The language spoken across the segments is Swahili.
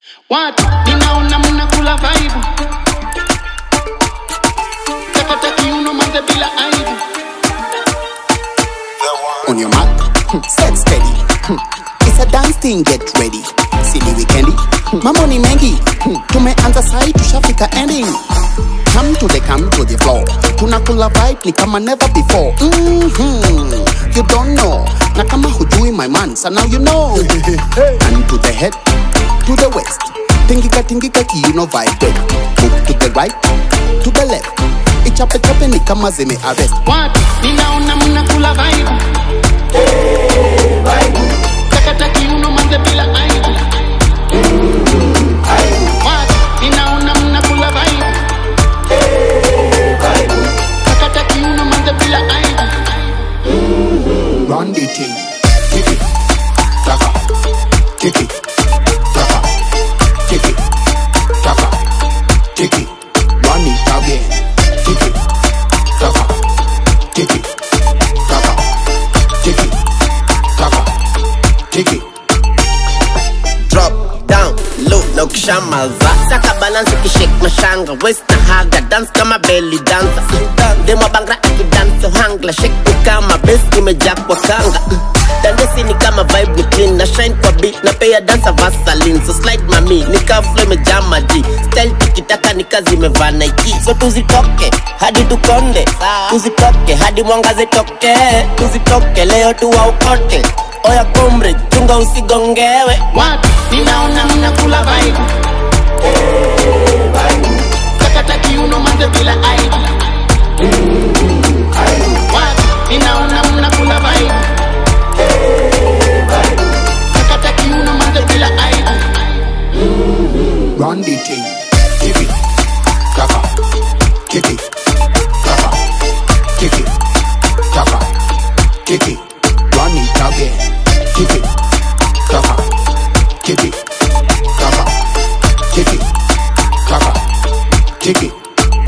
Watu ninaona mnakula vaibu, takata kiuno manze bila aibu. On your mark, hmm, set steady. Hmm, It's a dance thing, get ready. Silly weekendi, hmm, mambo ni mengi. Hmm, Tumeanza sai tushafika ending. Come to the come to the floor. Tunakula vibe ni kama never before. Mm-hmm. You don't know. Na kama hujui my man, so now you know. And to the head, to the west. Tingika tingika kiuno vibrate. Move to the right, to the left. Ichape chape ni kama zime arrest. Watu ninaona mnakula vaibu, takata kiuno manze bila aibu. Watu ninaona mnakula vaibu, takata kiuno manze bila aibu. Run the thing. Kick it. Taka. Kick it. Taka. Kick it. Taka. Kick it. Run it again. Kick it. Taka. Kick it. Taka. Kick it. Taka. Kick it. drop down low na ukishamaza saka balance ukishake mashanga west na haga dance kama belly dancer demo bangra akidance hangla shake ni kama bass imejaa kwa kanga dandesi ni kama vibe ni clean na shine kwa beat na pay dancer vaseline so slide mami nika flow imejaa maji style tikitaka ni kazi imevaa Nike so tuzitoke hadi tukonde tuzitoke hadi mwangaze toke tuzitoke leo tuwaokote oya komre chunga usigongewe Watu ninaona mnakula vaibu, takata kiuno manze bila aibu. Watu ninaona mnakula vaibu, takata kiuno manze bila aibu. Run the thing. Kick it. Taka. Kick it. Taka. Kick it. Taka. Kick it. Run it again. Kick it. Taka. Kick it. Taka. Kick it. Taka. Kick it.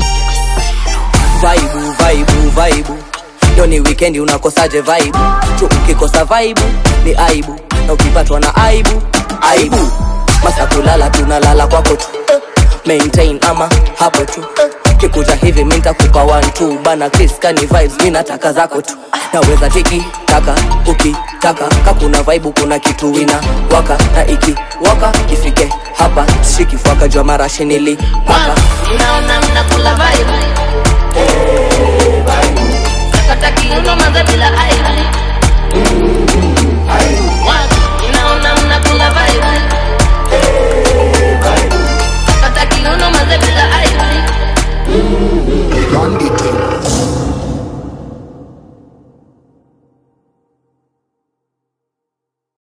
vaibu vaibu vaibu leo ni wikendi unakosaje vaibu tu ukikosa vaibu ni aibu na ukipatwa na aibu aibu masa kulala tunalala kwako tu maintain ama hapo tu kikuja hivi mi ntakupa one two bana Chris kani vibes mi nataka zako tu naweza tiki taka ukitaka kakuna vaibu kuna kitu ina waka na iki waka ifike hapa shikifwaka jua marashi nilipaka Watu ninaona mnakula vaibu, takata kiuno manze bila aibu.